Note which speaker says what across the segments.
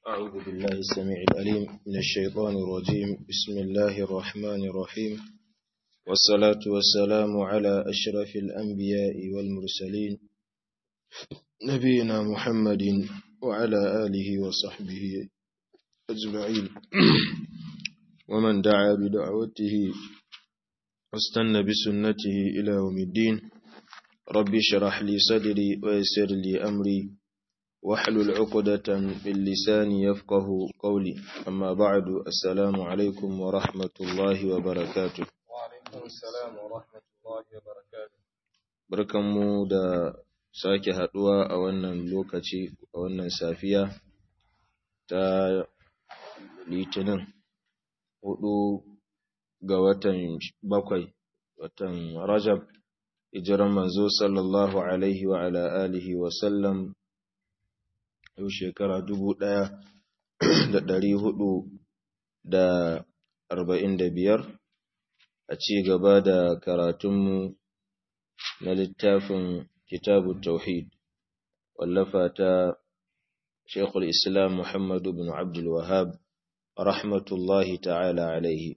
Speaker 1: أعوذ بالله السميع العليم من الشيطان الرجيم بسم الله الرحمن الرحيم والصلاة والسلام على أشرف الأنبياء والمرسلين نبينا محمد وعلى آله وصحبه أجمعين ومن دعا بدعوته واستنى بسنته إلى يوم الدين رب اشرح لي صدري ويسر لي أمري واحلل عقدة من لساني يفقه قولي أما بعد السلام عليكم ورحمة الله وبركاته
Speaker 2: وعليكم السلام ورحمة الله وبركاته
Speaker 1: barkanmu da sake haduwa a wannan lokaci a wannan safiya ta litinin hudu ga watan bakwai watan rajab hijiran manzo sallallahu alaihi wa ala alihi wa sallam yau shekara dubu ɗaya da ɗari hudu da arba'in da biyar a ci gaba da karatunmu na littafin kitabu tauhid wallafa ta shekul islam muhammadu bin abdul wahab rahmatullahi ta'ala alaihi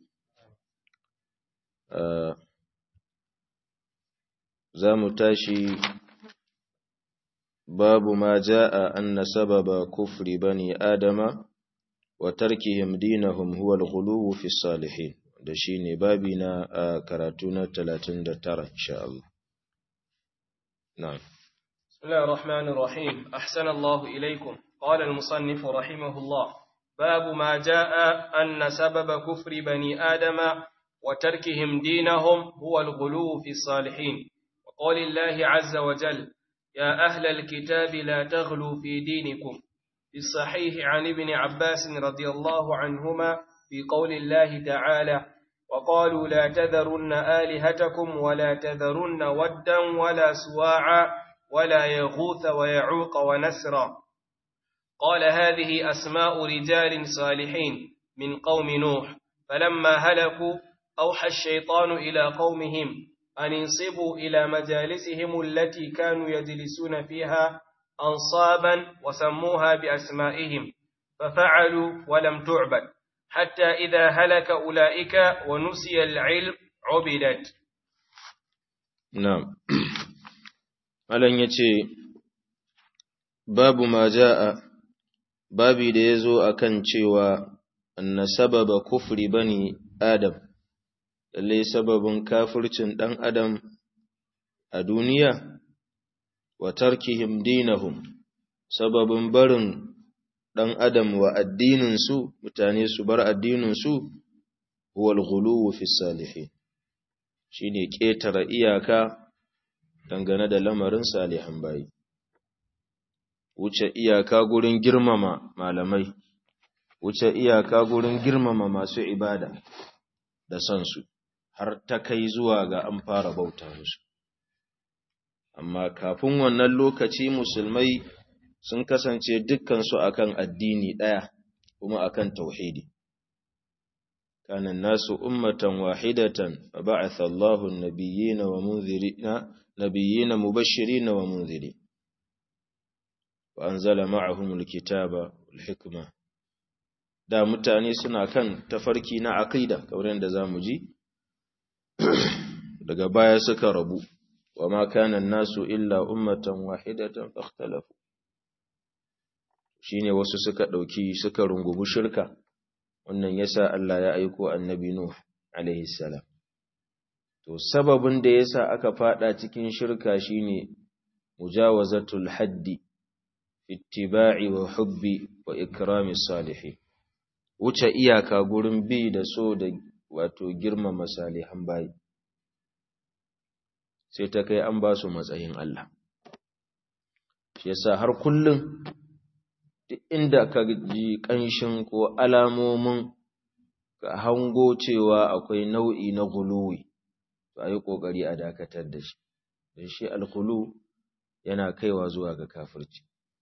Speaker 1: za mu tashi باب ما جاء أن سبب كفر بني آدم وتركهم دينهم هو الغلو في الصالحين دشيني بابنا كراتونا 39 إن شاء الله نعم
Speaker 2: بسم الله الرحمن الرحيم أحسن الله إليكم قال المصنف رحمه الله باب ما جاء أن سبب كفر بني آدم وتركهم دينهم هو الغلو في الصالحين وقول الله عز وجل يا أهل الكتاب لا تغلوا في دينكم في الصحيح عن ابن عباس رضي الله عنهما في قول الله تعالى وقالوا لا تذرن آلهتكم ولا تذرن ودا ولا سواعا ولا يغوث ويعوق ونسرا قال هذه أسماء رجال صالحين من قوم نوح فلما هلكوا أوحى الشيطان إلى قومهم أن انصبوا إلى مجالسهم التي كانوا يجلسون فيها أنصابا وسموها بأسمائهم ففعلوا ولم تعبد حتى إذا هلك أولئك ونسي العلم عبدت
Speaker 1: نعم Malam ya ce, Babu ma ja'a, babi da ya zo a kan cewa, anna sababa kufri bani Adam, lallai sababin kafircin ɗan adam a duniya wa tarkihim dinahum sababin barin ɗan adam wa addininsu mutane su bar addininsu huwal ghuluwu fi salihin shine ƙetare iyaka dangane da lamarin salihan bayi wuce iyaka gurin girmama malamai wuce iyaka gurin girmama masu ibada da son su har ta kai zuwa ga an fara bauta musu. Amma kafin wannan lokaci musulmai sun kasance dukkansu akan addini ɗaya kuma akan tauhidi. Kanan nasu ummatan wahidatan fa ba'atha Allahu an-nabiyyina wa munzirina nabiyyina mubashshirina wa munziri. Wa anzala ma'ahum al-kitaba wal hikma. Da mutane suna kan tafarki na aqida kamar yadda zamu ji daga baya suka rabu wa ma kana nasu illa ummatan wahidatan fakhtalafu shine wasu suka dauki suka rungubu shirka wannan yasa Allah ya aiko annabi nuh alaihi salam to sababin da yasa aka fada cikin shirka shine mujawazatul haddi ittiba'i wa hubbi wa ikrami salihin wuce iyaka gurin bi da so da wato girmama salihan bayi sai ta kai an ba su matsayin Allah shi yasa har kullum duk inda ka ji ƙanshin ko alamomin ka hango cewa akwai nau'i na guluwi to a yi ƙoƙari a dakatar da shi don shi algulu yana kaiwa zuwa ga kafirci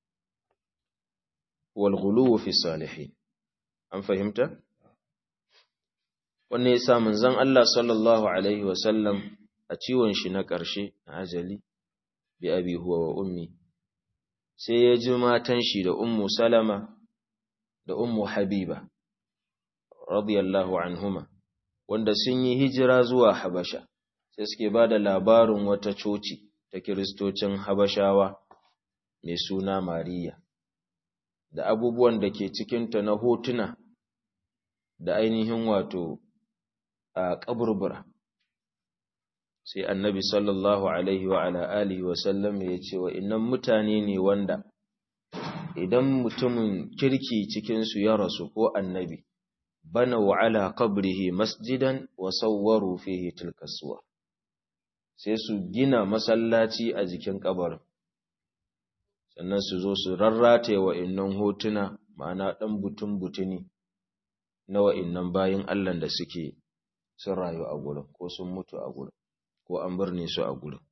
Speaker 1: wal guluwu fi salihin an fahimta wanne yasa manzon Allah sallallahu alaihi wasallam a ciwon shi na ƙarshe na ajali bi abi huwa wa ummi sai ya ji matan shi da ummu salama da ummu habiba radiyallahu anhuma wanda sun yi hijira zuwa habasha sai suke ba da labarin wata coci ta kiristocin habashawa mai suna mariya da abubuwan da ke cikinta na hotuna da ainihin wato a kaburbura sai annabi sallallahu alaihi wa ala alihi wa sallam ya ce wa innan mutane ne wanda idan mutumin kirki cikinsu ya rasu ko annabi bana wa ala qabrihi masjidan wa sawwaru fihi tilka suwar sai su gina masallaci a jikin kabarin sannan su zo su rarrate wa innan hotuna ma'ana dan butun butuni na wa'innan bayin Allah da suke sun rayu a gurin ko sun mutu a gurin ko an birne su a gurin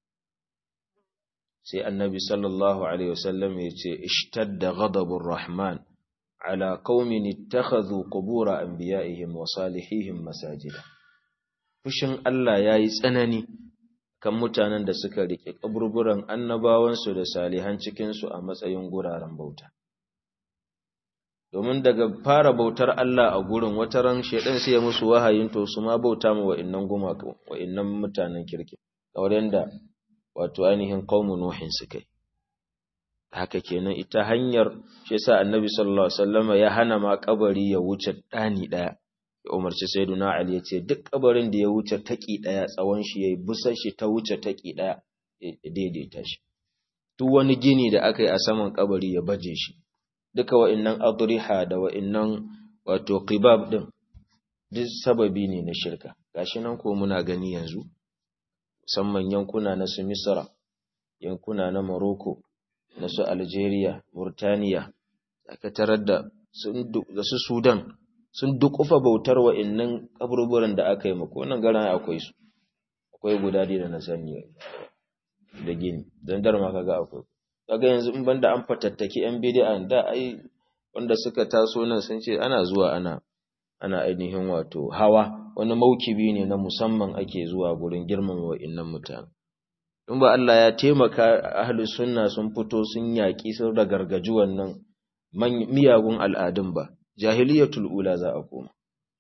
Speaker 1: sai annabi sallallahu alaihi wasallam ya ce ishtadda ghadabur rahman ala qaumin ittakhadhu qubur anbiya'ihim wa salihihim masajida fushin Allah yayi tsanani kan mutanen da suka rike kaburburan annabawansu da salihan cikin su a matsayin guraren bauta domin daga fara bautar Allah a gurin wata ran shedan sai ya musu wahayin to su ma bauta mu wa'innan gumaka wa'innan mutanen kirki kamar yanda wato ainihin qaumun nuhin suka haka kenan ita hanyar shi yasa annabi sallallahu alaihi wasallama ya hana ma kabari ya wuce dani daya ya umarci sayyiduna ali ya ce duk kabarin da ya wuce taki daya tsawon shi yayi busar shi ta wuce taki daya ya daidaita shi duk wani gini da aka yi a saman kabari ya baje shi duka wa'innan adriha da wa'innan wato qibab din duk sababi ne na shirka gashi nan ko muna gani yanzu musamman yankuna na su Misra yankuna na Morocco na su Algeria Murtaniya aka tarar da da su Sudan sun dukufa bautar wa'innan kaburburan da aka yi mako wannan garan akwai su akwai guda da na sani da gini dan dar ma kaga akwai kaga yanzu in banda an fatattaki yan bid'a da ai wanda suka taso nan sun ce ana zuwa ana ana ainihin wato hawa wani maukibi ne na musamman ake zuwa gurin girmama wa'innan mutane in ba Allah ya taimaka ahli sunna sun fito sun yaki sun ragargaji wannan miyagun al'adun ba jahiliyatul ula za a koma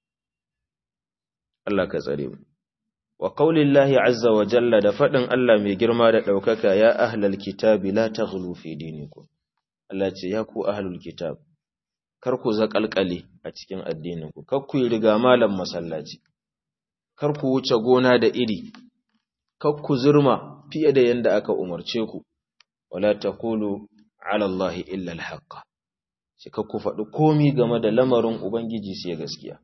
Speaker 1: Allah ka tsare mu wa qaulillahi azza wa jalla da fadin Allah mai girma da daukaka ya ahlal kitabi la taghlu fi dinikum Allah ce ya ku ahlul kitab kar ku zakalkale a cikin addinin ku kar ku yi riga malam masallaci kar ku wuce gona da iri kar ku zurma fiye da yanda aka umarce ku wala taqulu ala allahi illa alhaq shi kar ku faɗi komi game da lamarin ubangiji sai gaskiya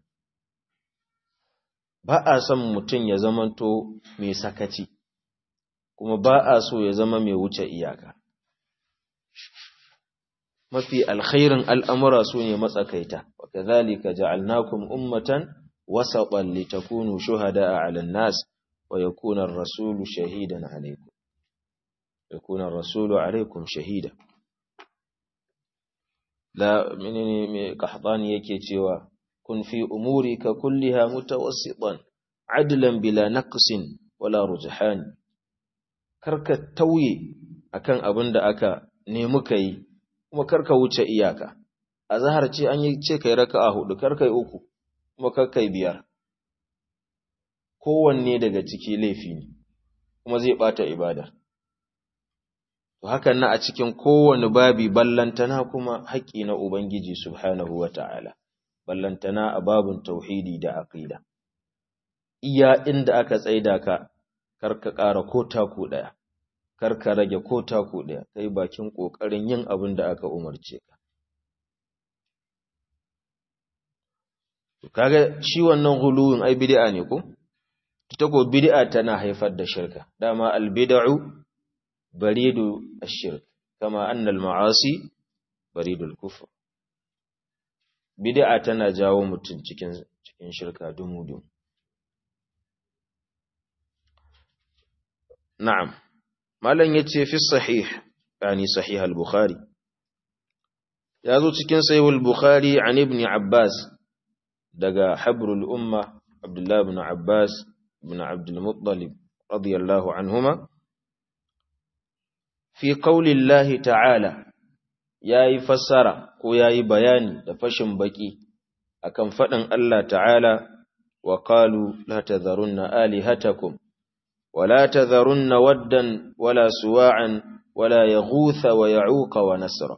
Speaker 1: ba a son mutum ya zamanto mai sakaci kuma ba a so ya zama mai wuce iyaka mafi alkhairin al'amura su ne matsakaita wa kazalika ja'alnakum ummatan wasatan litakunu shuhada'a 'alan nas wa yakuna ar-rasulu shahidan 'alaykum yakuna ar-rasulu 'alaykum shahida la menene me qahdani yake cewa kun fi umurika kulliha mutawassitan adlan bila naqsin wala rujhan karka tauye akan abin da aka nemi kai kuma karka wuce iyaka azhar ce an yi ce kai raka'a hudu karkai uku kuma karkai biyar kowanne daga ciki laifi ne kuma zai bata ibada to hakan na a cikin kowanne babi ballantana kuma haƙƙi na ubangiji subhanahu wata'ala ballantana a babun tauhidi da aqida iya inda aka tsaida ka karka ƙara ko taku ɗaya karka rage ko taku ɗaya kai bakin ƙoƙarin yin abin da aka umarce ka kaga shi wannan guluwin ai bid'a ne ko ita ko bid'a tana haifar da shirka dama al bid'u baridu ash-shirk kama anna al ma'asi baridul kufr bid'a tana jawo mutum cikin cikin shirka dumu na'am malam yace fi sahih yani sahih al-bukhari yazo cikin sahih al-bukhari an ibn abbas daga habrul umma abdullah ibn abbas ibn abd al-muttalib radiyallahu anhuma fi qawli allah ta'ala yayi fassara ko yayi bayani da fashin baki akan fadin Allah ta'ala wa qalu la tadharunna alihatakum wa la tadharunna waddan wala suwa'an wala yaghutha wa ya'uqa wa nasra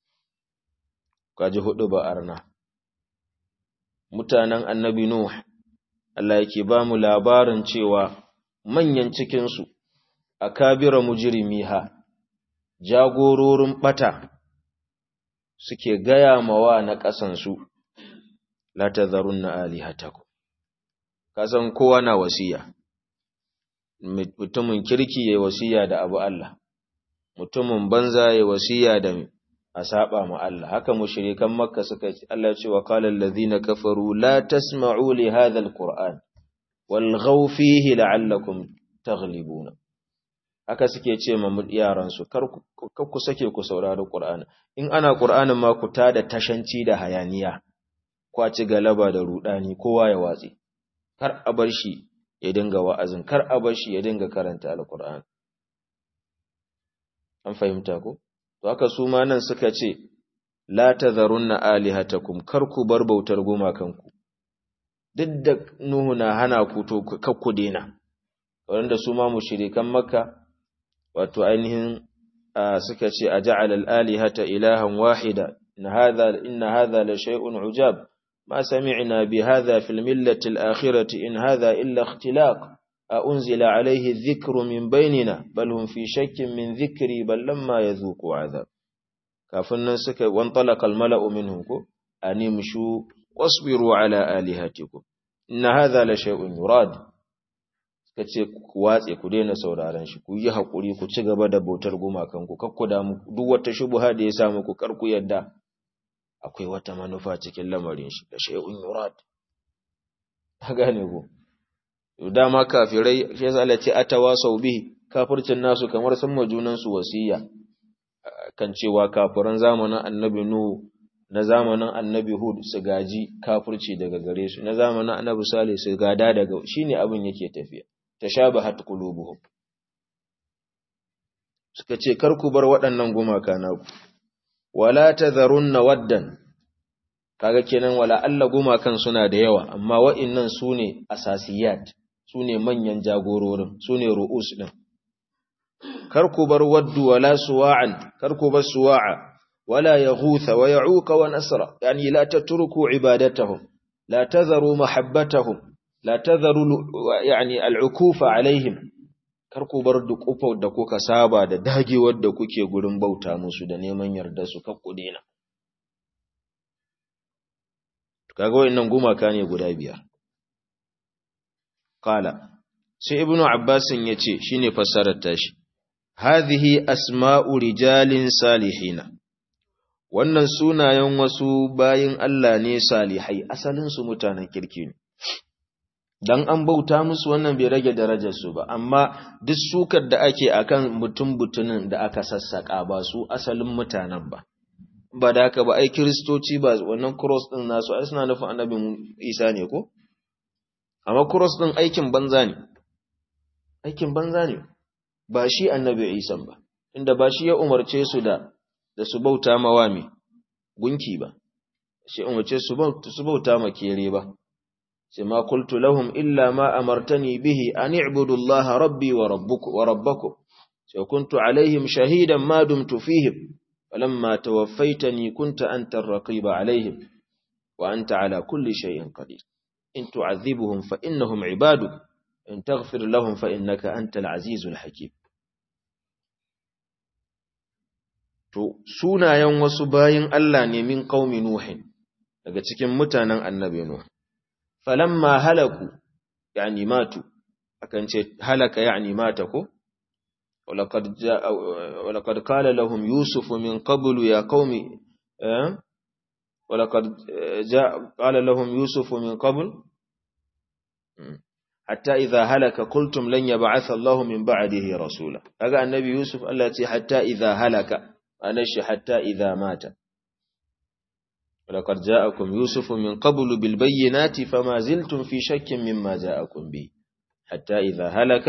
Speaker 1: kaji hudu ba arna mutanen annabi nuh Allah yake ba mu labarin cewa manyan cikinsu a kabira mujirimiha jagororin ɓata suke gaya mawa na ƙasansu la ta zarun na alihataku kasan kowa na wasiya mutumin kirki ya wasiya da abu Allah mutumin banza ya wasiya da a saba ma Allah haka mushrikan makka suka ce Allah ce wa qala allazina kafaru la tasma'u li hadha alquran walghaw fihi la'allakum taghlibuna haka suke ce ma yaran su kar ku sake ku saurari qur'ani in ana qur'anin ma ku tada tashanci da hayaniya kwaci galaba da rudani kowa ya watsi kar a bar shi ya dinga wa'azin kar a bar shi ya dinga karanta alqur'ani an fahimta ko to haka su ma nan suka ce la tadharunna alihatakum kar ku bar bautar gumakanku duk da Nuhu na hana ku to kar ku dena wanda su ma mushrikan Makka wato ainihin suka ce aja'al al-alihata ilahan wahida in hadha in hadha la shay'un ujab ma sami'na bi hadha fil millati al-akhirati in hadha illa ikhtilaq أنزل عليه الذكر من بيننا بل هم في شك من ذكري بل لما يذوقوا عذاب كافن سك وانطلق الملأ منهم أن يمشوا واصبروا على آلهتكم إن هذا لشيء يراد kace ku watse ku daina sauraron shi ku yi hakuri ku ci gaba da bautar gumakan ku kakku da mu duk wata shubha da ya sa muku kar ku yadda akwai wata manufa cikin lamarin shi da shay'un yurad ka gane ku dama kafirai shi yasa Allah ce atawasau bihi kafircin nasu kamar sun majunan su wasiya kan cewa kafiran zamanin annabi nuhu na zamanin annabi hud su gaji kafirci daga gare su na zamanin annabi salih su gada daga shine abin yake tafiya tashabahat qulubuhum suka ce kar ku bar waɗannan gumaka naku wala tadharunna waddan kaga kenan wala Allah gumakan suna da yawa amma wa'innan sune asasiyat su ne manyan jagororin su ne ru'us ɗin. Kar ku bar waddu wala suwa'an, kar ku bar suwa'a, wala ya hutha wa ya uka wa nasara, yani la ta turku ibadatahum, la ta zaru mahabbatahum, la ta zaru yani al'ukufa alaihim, kar ku bar duk da kuka saba da dagewar da kuke gurin bauta musu da neman yarda su kakku dena. Kaga wa'innan gumaka ne guda biyar. Kala, sai Ibnu Abbasin ya ce shi ne fassarar tashi, Hadhihi asma'u rijalin salihina, wannan sunayen wasu bayin Allah ne salihai, asalinsu mutanen kirki ne. Dan an bauta musu wannan bai rage darajarsu ba, amma duk sukar da ake akan mutum butunin da aka sassaƙa ba su asalin mutanen ba. Ba da haka ba, ai, Kiristoci ba wannan cross ɗin nasu, ai, suna nufin annabin Isa ne ko? amma cross ɗin aikin banza ne aikin banza ne ba shi annabi isan ba inda ba shi ya umarce su da da su bauta mawa me gunki ba shi umarce su su bauta ma kere ba sai ma qultu lahum illa ma amartani bihi an i'budu allaha rabbi wa rabbukum wa rabbakum sai kuntu alaihim shahidan ma dumtu fihim falamma tawaffaytani kunta anta ar-raqiba alaihim wa anta ala kulli shay'in qadir إن تعذبهم فإنهم عبادك إن تغفر لهم فإنك أنت العزيز الحكيم to sunayen wasu bayin Allah ne min qaumi nuhin daga cikin mutanen annabi nuh falamma halaku yani matu akan ce halaka yani mata ko ولقد جاء ولقد قال لهم يوسف من قبل يا قوم ولقد جاء قال لهم يوسف من قبل حتى إذا هلك قلتم لن يبعث الله من بعده رسولا هذا النبي يوسف التي حتى إذا هلك أنش حتى إذا مات ولقد جاءكم يوسف من قبل بالبينات فما زلتم في شك مما جاءكم به حتى إذا هلك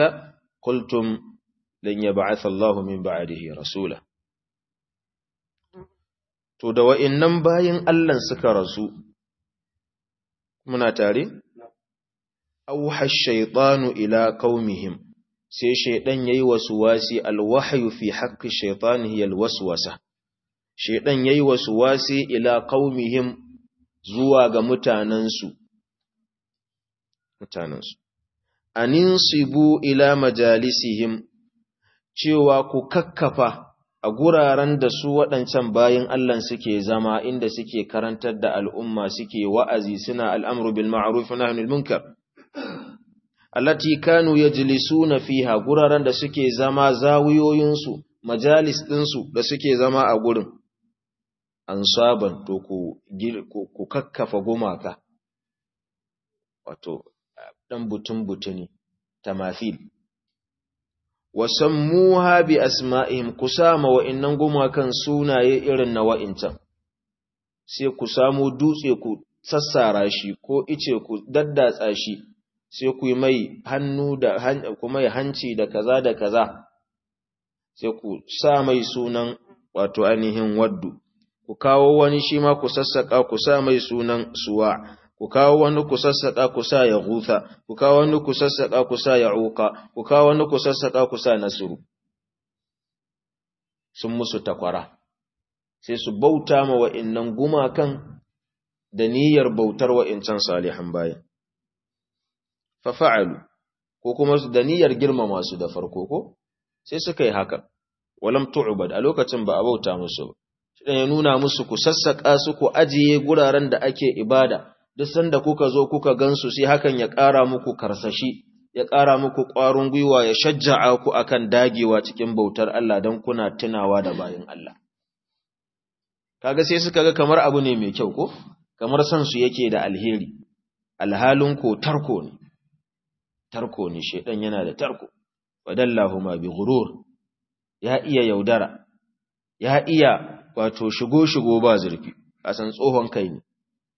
Speaker 1: قلتم لن يبعث الله من بعده رسولا to da wa'innan bayin Allah suka rasu muna tare auha shaytanu ila qaumihim sai shaydan yayi wasi alwahyu fi haqqi shaytanihi alwaswasa shaydan yayi wasi ila qaumihim zuwa ga mutanansu mutanansu aninsibu ila majalisihim cewa ku kakkafa a guraren da su waɗancan bayan Allah suke zama inda suke karantar da al'umma suke wa'azi suna al'amru bil ma'ruf na hannun munkar. Allati kanu ya na fiha guraren da suke zama zawiyoyinsu, majalis ɗinsu da suke zama a gurin. An saban to ku kakkafa gumaka, wato, ɗan butun-butuni, tamafil. wasammuha bi asma'ihim ku sama wa'innan gumakan sunaye irin na wa'incan sai ku samu dutse ku sassara shi ko ice ku daddatsa shi sai ku yi mai hannu da ku mai hanci da kaza da kaza sai ku sa mai sunan wato ainihin waddu ku kawo wani shi ma ku sassaka ku sa mai sunan suwa ku kawo wani ku sassaƙa ku sa ya gusa, ku kawo wani ku sassaƙa ku sa ya uka, ku kawo wani ku sassaƙa ku sa nasuru. Sun musu takwara, sai su bauta ma wa'innan gumakan da niyyar bautar wa'incan salihan bayan. Fafa'alu, ko kuma da niyyar girmama su da farko ko? Sai suka yi haka, walam tu'ubad a lokacin ba a bauta musu ba. Shi ya nuna musu ku sassaƙa su ku ajiye guraren da ake ibada. duk sanda kuka zo kuka gansu sai hakan ya ƙara muku karsashi ya ƙara muku ƙwarin gwiwa ya shajja'a ku akan dagewa cikin bautar Allah don kuna tunawa da bayin Allah kaga sai suka ga kamar abu ne mai kyau ko kamar san su yake da alheri alhalin ko tarko ne tarko ne shedan yana da tarko wadallahu ma bi ghurur ya iya yaudara ya iya wato shigo shigo ba zurfi a san tsohon kai ne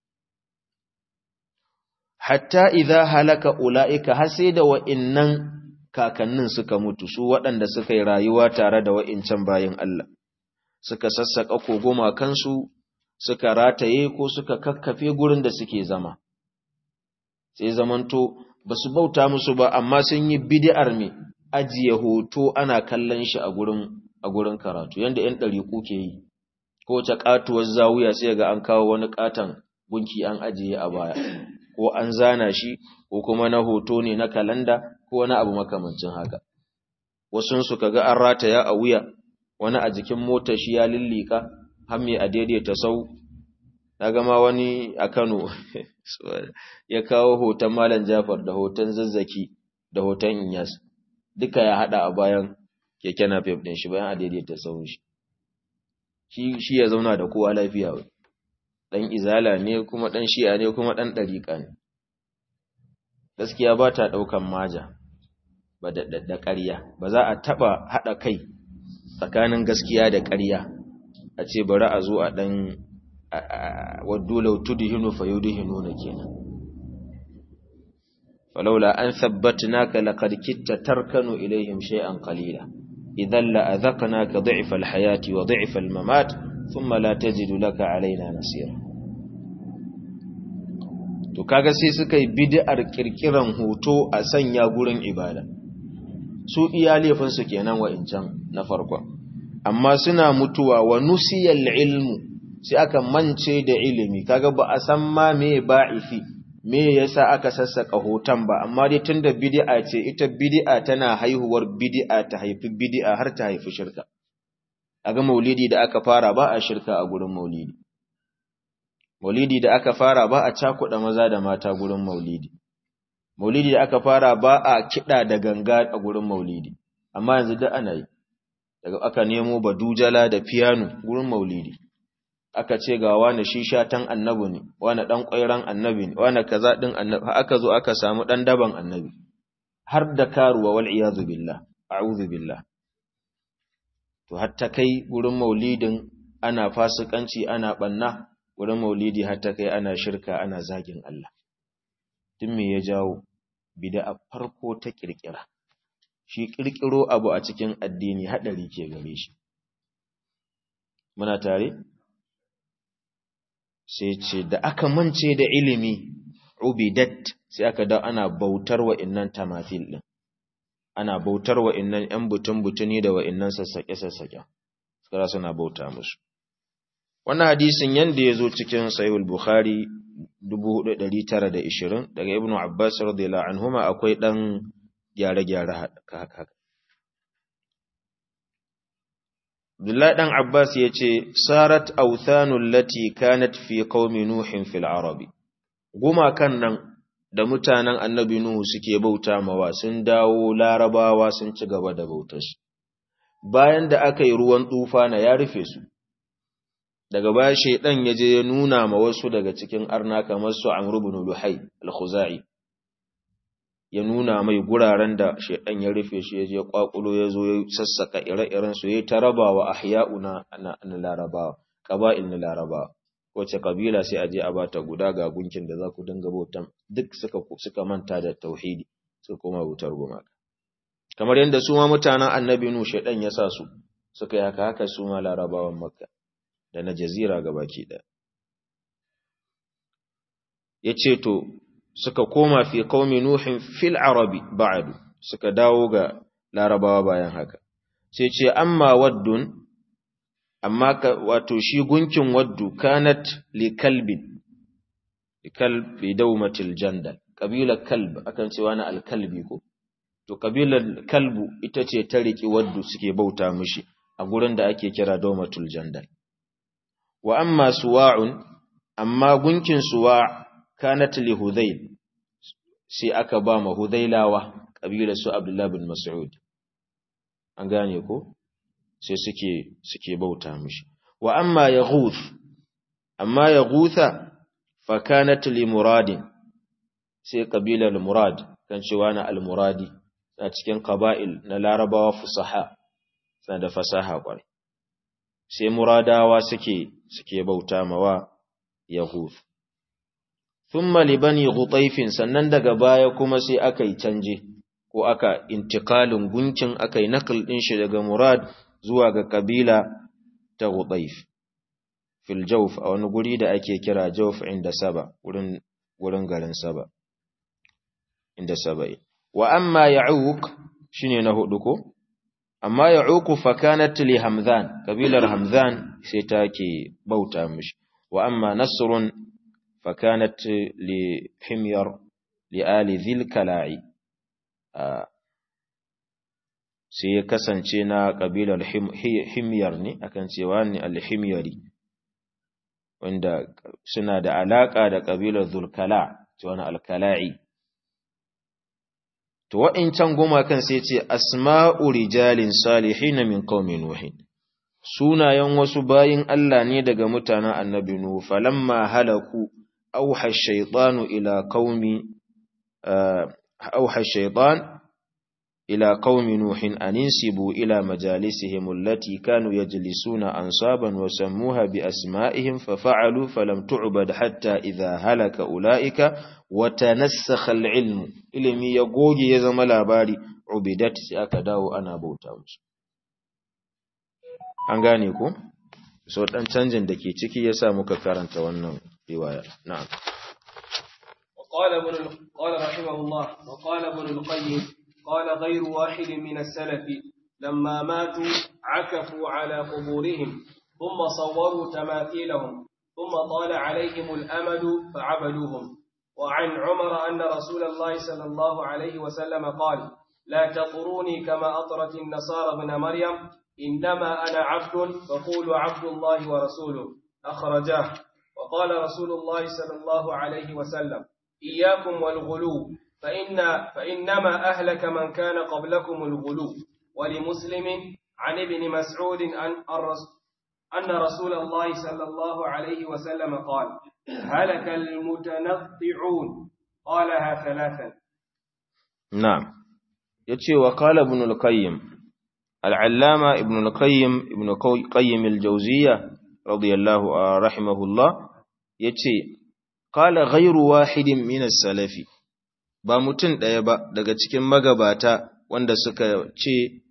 Speaker 1: hatta idza halaka ulaika har sai da wa'innan kakannin suka mutu su waɗanda suka yi rayuwa tare da wa'incan bayin Allah suka sassaka kogoma kansu suka rataye ko suka kakkafe gurin da suke zama sai zamanto basu bauta musu ba amma sun yi bid'ar me ajiye hoto ana kallon shi a gurin a gurin karatu yanda ƴan ɗariƙu ke yi ko ta katuwar zawuya sai ga an kawo wani katan gunki an ajiye a baya ko an zana shi ko kuma na hoto ne na kalanda ko wani abu makamancin haka wasun su kaga an rataya a wuya wani a jikin motar shi ya lillika har me a daidaita sau daga ma wani a Kano ya kawo hoton Malam Jafar da hoton Zazzaki da hoton Inyas duka ya hada a bayan keke napep din shi bayan a daidaita sau shi shi ya zauna da kowa lafiya wai ɗan izala ne kuma ɗan shi'a ne kuma ɗan ɗariƙa ne gaskiya ba ta ɗaukan maja ba da ƙarya ba za a taɓa haɗa kai tsakanin gaskiya da ƙarya a ce bari a zo a ɗan waddu lautu da hinu fa yudu hinu na kenan falaula an sabbatnaka laqad kitta tarkanu ilaihim shay'an qalila idan la adhaqnaka dhi'fa al-hayati wa dhi'fa al-mamat thumma la tajidu laka alaina nasira to kaga sai suka yi bid'ar kirkiran hoto a sanya gurin ibada su iya laifin su kenan wa'incan na farko amma suna mutuwa wa nusiyal ilmu sai aka mance da ilimi kaga ba a san ma me ba'ifi me yasa aka sassaka hoton ba amma dai tunda bid'a ce ita bid'a tana haihuwar bid'a ta haifi bid'a har ta haifi shirka aga maulidi da aka fara ba a shirka a gurin maulidi maulidi da aka fara ba a cakuɗa maza da mata gurin maulidi maulidi da aka fara ba a kiɗa da ganga a gurin maulidi amma yanzu da ana yi daga aka nemo badujala da piano gurin maulidi aka ce ga wani shisha tan annabi ne wani dan ƙwairan annabi ne wani kaza din annabi aka zo aka samu dan daban annabi har da karuwa wal iyazu billah a'udhu billah to hatta kai gurin maulidin ana fasikanci ana banna gurin maulidi hatta kai ana shirka ana zagin Allah tun me ya jawo bid'a farko ta kirkira shi kirkiro abu a cikin addini hadari ke gare shi muna tare sai ce da aka mance da ilimi ubidat sai aka da ana bautar wa innan tamathil din ana bautar wa innan yan butun butuni da wa innan sassake sassake suka suna bauta musu wannan hadisin yanda yazo cikin sahih al-bukhari 4920 daga ibnu abbas radiyallahu anhuma akwai dan gyare-gyare haka haka Abdullahi ɗan Abbas ya ce, Sarat authanul lati kanat fi qaumi Nuhin fil Arabi. Gumakan nan da mutanen annabi Nuhu suke bauta mawa sun dawo larabawa sun ci gaba da bautar su. Bayan da aka yi ruwan tufana ya rufe su, daga baya shaidan ya je ya nuna ma wasu daga cikin arna kamar su Amr ibn Luhai al-Khuzai ya nuna mai guraren da shaidan ya rufe shi ya je kwakulo ya zo ya sassaka ire-iren su ya ta rabawa ahya'una na larabawa qaba'il na larabawa wace kabila sai a je a bata guda ga gunkin da za ku dinga bautan duk suka suka manta da tauhidi suka koma bautar gumaka kamar yadda su ma mutanen annabi nu shaidan ya sa su suka yi haka haka su ma larabawan makka da na jazira gabaki ɗaya ya ce to suka koma fi qaumi nuhin fil arabi ba'du suka dawo ga larabawa bayan haka sai ce amma waddun amma wato shi gunkin waddu kanat li kalbin li kalbi dawmatil jandal kabila kalb akan ce wani alkalbi ko to kabilar kalbu ita ce ta riki waddu suke bauta mishi a gurin da ake kira dawmatul jandal wa amma suwa'un amma gunkin suwa' kanat li hudayl sai aka ba ma hudaylawa kabilar su abdullah bin mas'ud an gane ko sai suke suke bauta mishi wa amma yaghuth amma yaghutha fa kanat li muradin sai kabilar murad kan cewa na al-muradi a cikin qaba'il na larabawa fusaha suna da fasaha kwarai sai muradawa suke suke bauta mawa yaghuth thumma li bani ghutayfin sannan daga baya kuma sai aka yi canje ko aka intiqalin gunkin aka yi nakal din shi daga murad zuwa ga kabila ta ghutayf fil jawf a wani guri da ake kira jawf inda saba wurin wurin garin saba inda saba'i wa amma ya'uq shine na hudu ko amma ya'uq fa kanat li hamzan kabilar hamzan sai take bauta mishi wa amma nasrun fa kanat li himyar li ali dhil kala'i sai ya kasance na kabilar himyar ne akan cewa ne al-himyari wanda suna da alaka da kabilar zulkala cewa na al-kala'i To wa'incan gumakan sai ce, Asma'u rijalin salihin min qaumi Nuhin, sunayen wasu bayin Allah ne daga mutanen annabi Nuhu, falamma halaku, auha shaitanu ila qaumi auha shaitan ila qaumi Nuhin an insibu ila majalisihim allati kanu yajlisuna ansaban wa sammuha bi asma'ihim fa fa'alu falam tu'bad hatta idha halaka ulaika watanassakha al-ilm ilimi ya goge ya zama labari ubidat sai aka dawo ana bauta musu an gane ko so dan canjin dake ciki yasa muka karanta wannan riwaya na'am
Speaker 2: وقال ابن قال رحمه الله وقال ابن القيم قال غير واحد من السلف لما ماتوا عكفوا على قبورهم ثم صوروا تماثيلهم ثم طال عليهم الأمد فعبدوهم وعن عمر أن رسول الله صلى الله عليه وسلم قال لا تطروني كما أطرت النصارى ابن مريم إنما أنا عبد فقولوا عبد الله ورسوله أخرجاه وقال رسول الله صلى الله عليه وسلم إياكم والغلو فإن فإنما أهلك من كان قبلكم الغلو ولمسلم عن ابن مسعود أن أن رسول الله صلى الله عليه وسلم قال هلك المتنطعون قالها ثلاثا
Speaker 1: نعم يتشي وقال ابن القيم العلامة ابن القيم ابن قيم الجوزية رضي الله رحمه الله يتشي قال غير واحد من السلف ba mutum ɗaya ba daga cikin magabata wanda suka ce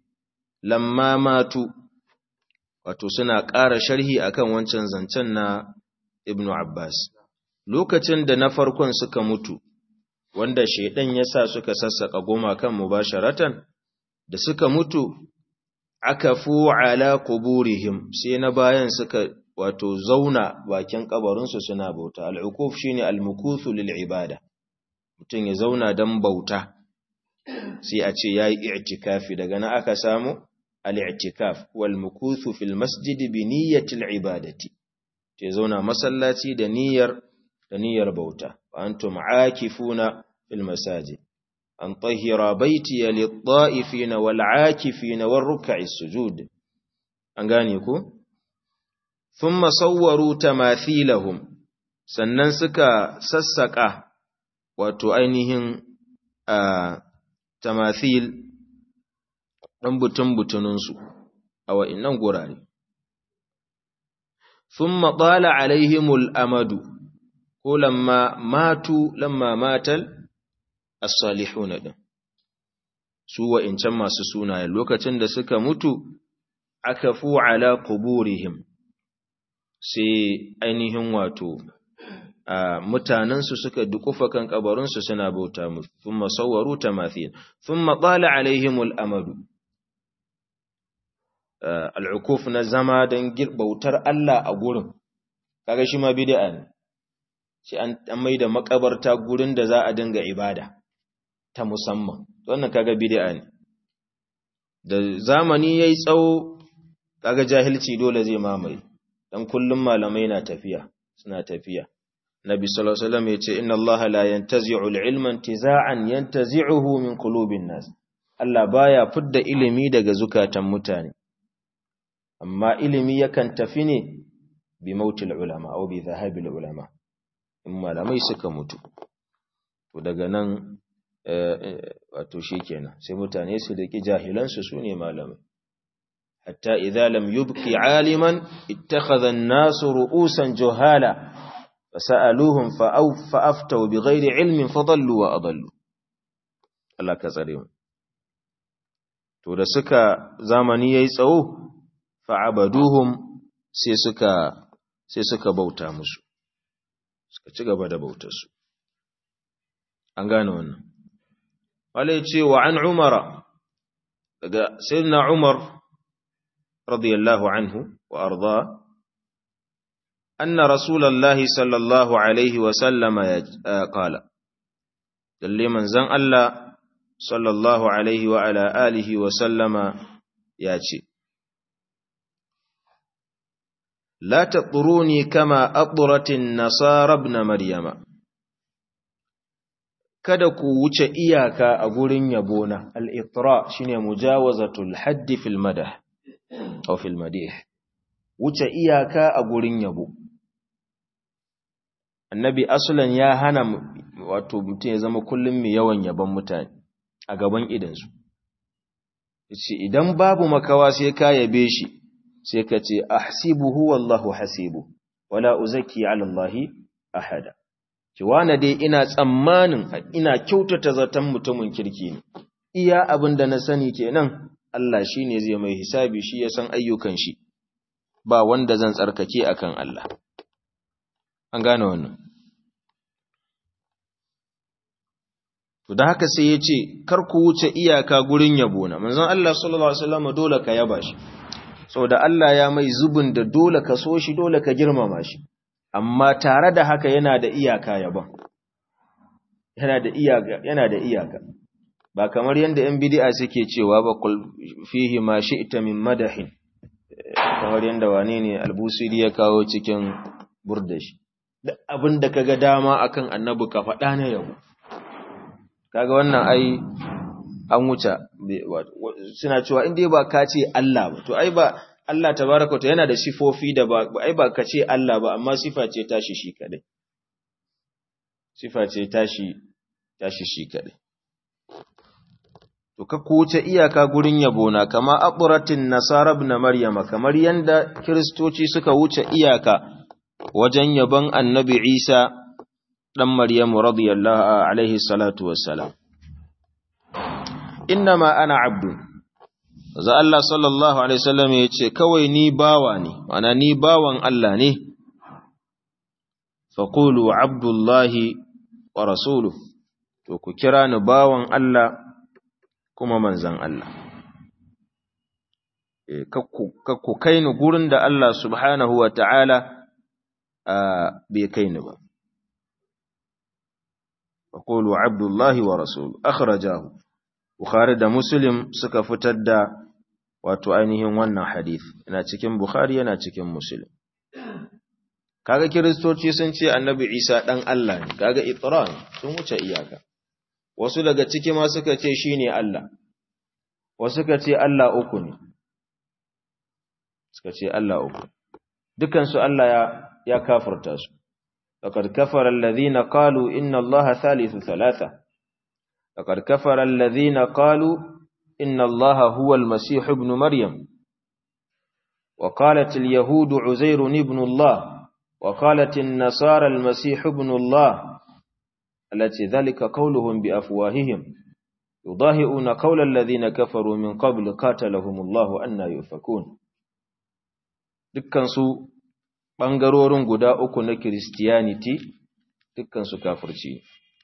Speaker 1: lamma matu wato suna ƙara sharhi akan wancan zancen na ibn Abbas lokacin da na farkon suka mutu wanda shaidan ya sa suka sassaka gumakan mubasharatan da suka mutu aka fu ala quburihim sai na bayan suka wato zauna bakin kabarinsu suna bauta al'ukuf shine al-mukuthu lil ibada mutum ya zauna dan bauta sai a ce yayi i'tikafi daga nan aka samu al-i'tikaf wal mukuthu fil masjid bi niyyati al-ibadati ce zauna masallaci da niyyar da niyyar bauta wa antum aakifuna fil masajid an tahira baiti lit-ta'ifina wal-aakifina war-ruk'i sujud an gane ku thumma sawwaru tamathilahum sannan suka sassaka wato ainihin tamathil dan butun butununsu a wa'innan gurare thumma tala alaihimul amadu ko lamma matu lamma matal as-salihuna din su wa'incan masu sunaye lokacin da suka mutu akafu ala quburihim sai ainihin wato mutanensu suka dukufa kan kabarinsu suna bauta musu thumma sawwaru tamathil thumma tala alaihimul amadu al'ukuf na zama don bautar Allah a gurin kaga shi ma bid'a ne shi an maida makabarta gurin da za a dinga ibada ta musamman wannan kaga bid'a ne da zamani yayi tsawo kaga jahilci dole zai mamaye dan kullum malamai na tafiya suna tafiya nabi sallallahu alaihi wasallam yace inna allaha la yantazi'u al-ilma intiza'an yantazi'uhu min qulubin nas Allah baya fidda ilimi daga zukatan mutane amma ilimi yakan tafi ne bi mautil ulama aw bi dhahabil ulama in malamai suka mutu to daga nan wato shikenan sai mutane su riki jahilan su sune malamai hatta idza lam yubqi aliman ittakhadha an-nasu ru'usan juhala fasaluhum fa'aw fa'aftaw bighairi ilmin fadallu wa adallu Allah ka tsare mu to da suka zamani yayi tsawo fa'abaduhum sai suka sai suka bauta musu suka ci gaba da bautar su an gane wannan wala yace wa an umara daga sayyidina umar radiyallahu anhu wa arda anna rasulullahi sallallahu alaihi wa sallama ya qala dalle manzon Allah sallallahu alaihi wa ala alihi wa sallama ya ce لا تطروني كما أطرت النصارى ابن مريم kada ku wuce iyaka a gurin yabona al-itra shine mujawazatul haddi fil madah aw fil madih wuce iyaka a gurin yabo annabi aslan ya hana wato mutum ya zama kullum mai yawan yaban mutane a gaban idansu yace idan babu makawa sai ka yabe shi sai ka ce ahsibuhu wallahu hasibu wala uzaki ala allahi ahada ki wana dai ina tsammanin ina kyautata zaton mutumin kirki ne iya abin da na sani kenan Allah shine zai mai hisabi shi ya san ayyukan shi ba wanda zan tsarkake akan Allah an gane wannan to da haka sai ya ce kar ku wuce iyaka gurin yabo na manzon Allah sallallahu alaihi wasallam dole ka yaba shi saboda Allah ya mai zubin da dole ka so shi dole ka girmama shi amma tare da haka yana da iyaka yaban yana da iyaka yana da iyaka ba kamar yanda yan bid'a suke cewa ba kul fihi ma shi'ta min madahin kamar yanda wane ne albusiri ya kawo cikin burdashi duk abin da kaga dama akan annabi ka faɗa na yabo kaga wannan ai an wuce suna cewa in dai ba ka ce Allah ba to ai ba Allah tabaraka ta yana da sifofi da ba ai ba ka ce Allah ba amma sifa ce tashi shi kadai sifa ce tashi tashi shi kadai to ka kuce iyaka gurin yabo na kama abratin nasara ibn maryama kamar yanda kristoci suka wuce iyaka wajen yabon annabi Isa dan Maryamu radiyallahu alaihi salatu wassalam innama ana abdu za Allah sallallahu alaihi wasallam ya ce kawai ni bawa ne mana ni bawan Allah ne faqulu abdullahi wa rasuluhu to ku kira ni bawan Allah kuma manzan Allah ku kai ni gurin da Allah subhanahu wa ta'ala bai kai ni ba faqulu abdullahi wa rasuluhu akhrajahu bukhari da muslim suka fitar da wato ainihin wannan hadith yana cikin bukhari yana cikin muslim kaga kiristoci sun ce annabi isa dan Allah ne kaga itran sun wuce iyaka wasu daga ciki ma suka ce shine Allah wasu suka ce Allah uku ne suka ce Allah uku dukan su Allah ya ya kafirta su laqad kafara alladhina qalu inna allaha thalithu thalatha laqad kafara alladhina qalu inna allaha huwa almasih ibn maryam وقالت اليهود عزير ابن الله وقالت النصارى المسيح ابن الله التي ذلك قولهم بأفواههم يضاهئون قول الذين كفروا من قبل قاتلهم الله أن يؤفكون dukkansu ɓangarorin guda uku na Kiristiyaniti dukkansu kafirci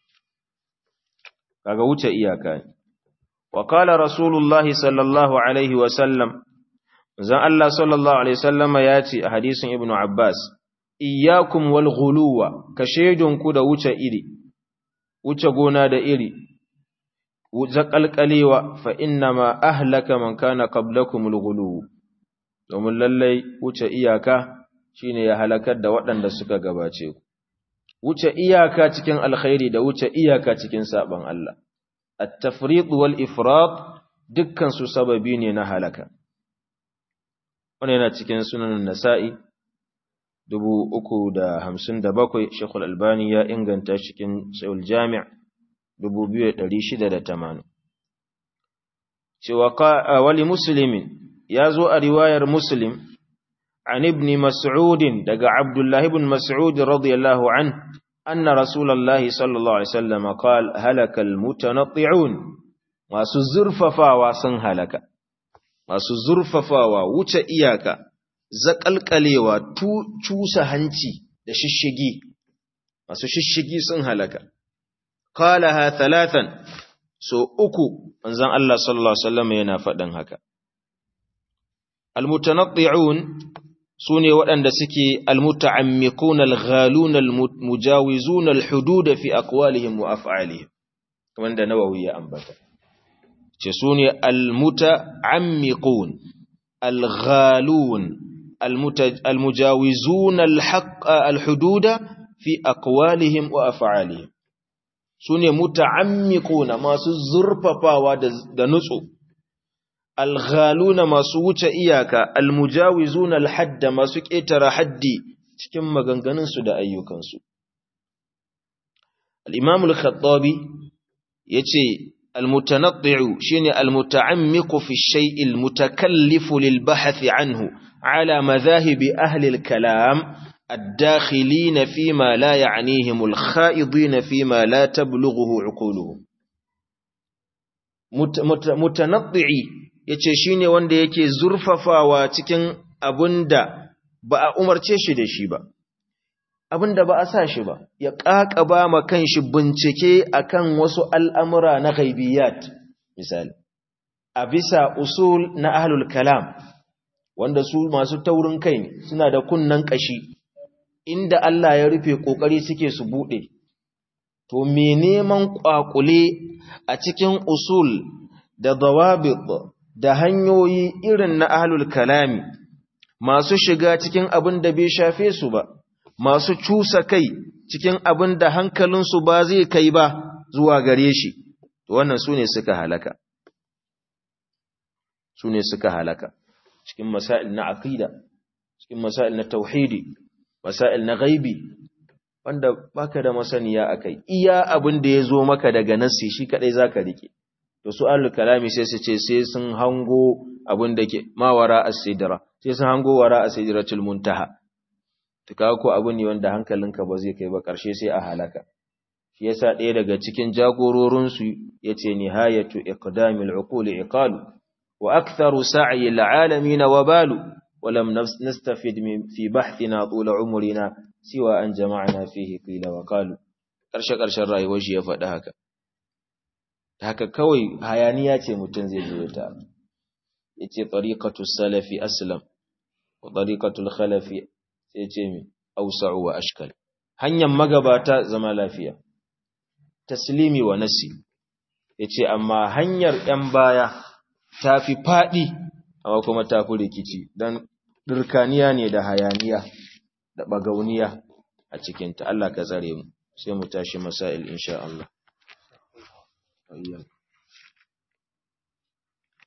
Speaker 1: kaga wuce iyaka ne wa qala rasulullahi sallallahu alaihi wa sallam zan Allah sallallahu alaihi wasallama ya ce a hadisin ibnu abbas iyyakum wal ghuluwa ka ku da wuce iri wuce gona da iri zaƙalƙalewa fa inna ma ahlaka man kana qablakum al-ghuluw domin lallai wuce iyaka shine ya halakar da waɗanda suka gabace ku wuce iyaka cikin alkhairi da wuce iyaka cikin saban Allah at-tafriq wal ifrat dukkan su sababi ne na halaka wannan yana cikin sunan nasa'i 357 Sheikhul Albani ya inganta cikin Sahih Jami' 2680 cewa wali muslimin ya zo a riwayar muslim an ibn mas'ud daga abdullah ibn mas'ud radiyallahu an anna rasulullahi sallallahu alaihi wasallam qala halaka almutanatti'un masu zurfafawa sun halaka masu zurfafawa wuce iyaka zakalkalewa cusa hanci da shishigi masu shishigi sun halaka qalaha thalathan so uku manzon Allah sallallahu alaihi wasallam yana faɗin haka almutanatti'un sune waɗanda suke almuta'ammiquna alghaluna almujawizuna alhudud fi aqwalihim wa af'alihim kamar da Nawawi ya ambata ce sune almuta'ammiqun alghalun almujawizuna alhaqq alhudud fi aqwalihim wa af'alihim su ne muta'ammiquna masu zurfafawa da nutsu alghaluna masu wuce iyaka almujawizuna alhadda masu ƙetare haddi cikin maganganunsu da ayyukansu al-imam al-khattabi yace almutanatti'u shine almuta'ammiqu fi shay'i almutakallifu lil-bahth anhu ala madhahibi ahli al-kalam الداخلين فيما لا يعنيهم الخائضين فيما لا تبلغه عقولهم mutanaddi'i yace shine wanda yake zurfafawa cikin abunda ba a umarce shi da shi ba abunda ba a sa shi ba ya ƙaƙaba ma kanshi bincike akan wasu al'amura na ghaibiyat misali a bisa usul na ahlul kalam wanda su masu taurin kai ne suna da kunnan ƙashi inda Allah ya rufe ƙoƙari suke su buɗe, to me neman ƙwaƙule a cikin usul da zawabit da hanyoyi irin na ahlul kalami masu shiga cikin abin da bai shafe su ba, masu cusa kai cikin abin da hankalinsu ba zai kai ba zuwa gare shi, to wannan su ne suka halaka. Su ne suka halaka, cikin masail na aqida, cikin masail na tauhidi, masail na gaibi wanda baka da masaniya akai iya abin da ya zo maka daga nassi shi kadai zaka rike to su ahlul kalami sai su ce sai sun hango abin da ke mawara as-sidra sai sun hango wara as-sidratul muntaha to kaga ko abin ne wanda hankalinka ba zai kai ba karshe sai a halaka shi yasa ɗaya daga cikin jagororin su yace nihayatu iqdamil uquli iqalu wa aktharu sa'i al-alamin wabalu ولم نستفد من في بحثنا طول عمرنا siwa an jama'na fihi qila wa qalu karshe karshen rayuwar shi ya faɗi haka haka kawai hayaniya ce mutum zai zo ta yace tariqatu salafi aslam wa tariqatul khalafi sai ce mi awsa'u wa ashkal hanyar magabata zama lafiya taslimi wa nasi yace amma hanyar ɗan baya tafi fadi amma kuma tafi rikici dan dirkaniya ne da hayaniya da bagauniya a cikin ta Allah ka tsare mu sai mu tashi masail insha Allah ayyan